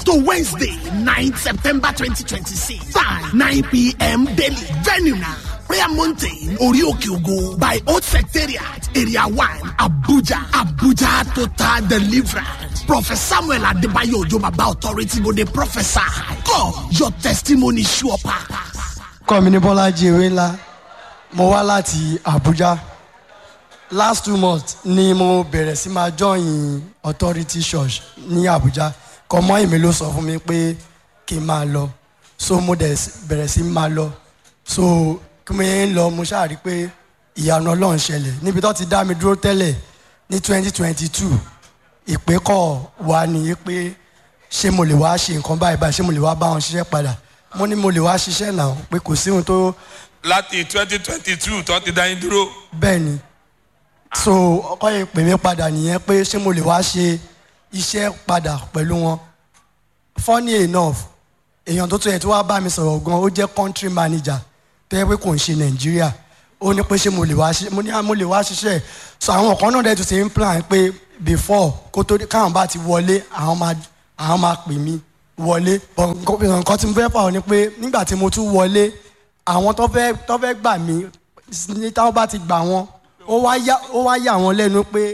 to Wednesday, 9th September 2026. Time 9 p.m. daily. Venue now. Prayer Mountain, Orioke Ogo, by Old Secretariat, Area 1, Abuja, Abuja Total Deliverance. Prophet Samuel Adebayo Ojobaba Authority go the prophesy. Come, your testimony sure pass. kọ́ mi ní bọ́lájí ewé ńlá mo wá láti abuja last two months ni mo bẹ̀rẹ̀ sí máa join authority church ní abuja kọ́mọ́ èmi ló sọ fún mi pé kí n máa lọ so mo dẹ̀ bẹ̀rẹ̀ sí máa lọ so kí mo ń lọ mo ṣáà rí pé ìyanu ọlọ́run ṣẹlẹ̀ níbi tó ti dá mi dúró tẹ́lẹ̀ ní twenty twenty two ìpè kọ̀ wá ní pé ṣé mo lè wá ṣe nǹkan báyìí báyìí ṣé mo lè wá bá wọn ṣiṣẹ́ padà mo ní mo lè wá ṣiṣẹ́ náà pé kò sí ohun tó láti twenty twenty two tó ti dá yín dúró. bẹ́ẹ̀ ni so ọkọ yẹn pè mí padà nìyẹn pé ṣé mo lè wá ṣe iṣẹ́ padà pẹ̀lú wọn funny enough èèyàn tó tún yẹ tí wàá bá mi sọ̀rọ̀ gan ó jẹ́ country manager tó yẹ pé kò ń ṣe nàìjíríà ó ní pé ṣé mo lè wá ṣe mo ní mo lè wá ṣiṣẹ́ so àwọn kan náà dẹ̀ tún ṣe ń plan pé before kó tó káwọn bá ti wọlé àwọn máa àwọn máa pè mí wọlé but nǹkan tí mo fẹ́ fà ọ́ ni pé nígbà tí mo tún wọlé àwọn tó fẹ́ tó fẹ́ gbà mí ní táwọn bá ti gbà wọn ó wá yà ó wá yà wọ́n lẹ́nu pé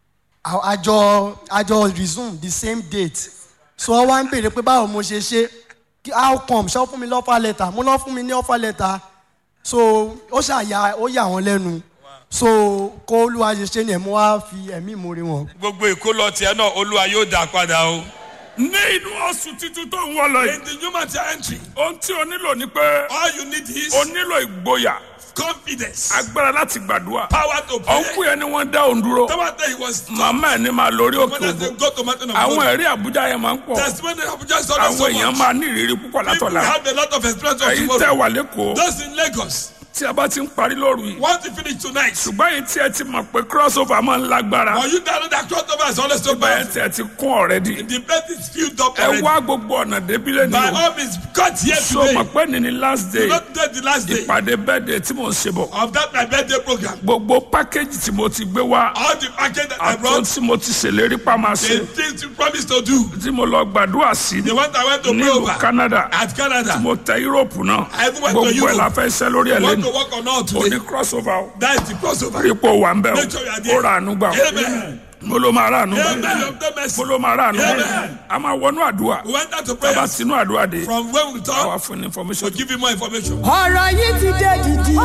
àjọ àjọ resume the same date so wọ́n wá ń béèrè pé báwo mo ṣe ṣe how come ṣé ó fún mi ní offer letter mo lọ́ fún mi ní offer letter so ó ṣàyà ó yà wọ́n lẹ́nu so kó olúwa ṣe ṣe ni ẹ̀ mo wá fi ẹ̀mí ìmoore wọn. gbogbo ìkólọ tiẹ̀ náà olúwa yóò dá padà o. ní inú oṣù títún tó ń wọ lọ in yìí the human entry ohun tí o nílò ni pé all you need is o nílò ìgboyà confidence agbára láti gbàdúrà power to pray. ọ̀nkú yẹn ni wọ́n dá òun dúró tomata he was màmá ẹ̀ ní máa lórí òkè when they ògo go to mountain of àwọn God ẹ̀rí àbújá yẹn máa ń pọ̀ testimony of just always so àwọn èèyàn much máa ní ìrírí púpọ̀ people látọ̀la have a lot of experience of èyí tẹ́ tomorrow wà lẹ́kọ̀ọ́ those in Lagos tí a bá ti ń parí lóru yìí want to finish tonight ṣùgbọ́n yìí tí ẹ ti mọ̀ pé crossover máa ń lágbára but you don't know that crossover is always so bẹ́ẹ̀ bad tí ẹ ti kún ọ̀rẹ́dì the place is filled up ẹ already wá gbogbo ọ̀nà débílẹ̀ ni by o all means cut here so today mọ̀ pé ní ni last day not today the last day ìpàdé bẹ́ẹ̀dẹ̀ tí mò ń ṣe bọ̀ of that my birthday program gbogbo pákéjì tí mo ti gbé wá all the package that I àtọ́ brought tí mo ti ṣèlérí pa máa ṣe the things you promised to do tí mo lọ gbàdúrà sí the one I went to pray nílùú over Canada at Canada mo tẹ Europe náà I even went to gbogbo ẹ̀ Europe. la fẹ́ ṣẹ́ lórí ẹ̀ want lẹ́nu to work on all o today ní crossover o that is the crossover ipò wà ń bẹ̀ Make sure you are o there. ó ra àánú gbà o amen mo ló máa ra àánú gbà amen of the mercy mo ló máa ra àánú gbà Amen. a máa wọnú àdúrà we went out to tábà prayer tinú àdúrà dé from when we àwa talk fún ní information to give you more information. ọ̀rọ̀ yìí ti dé dìdì.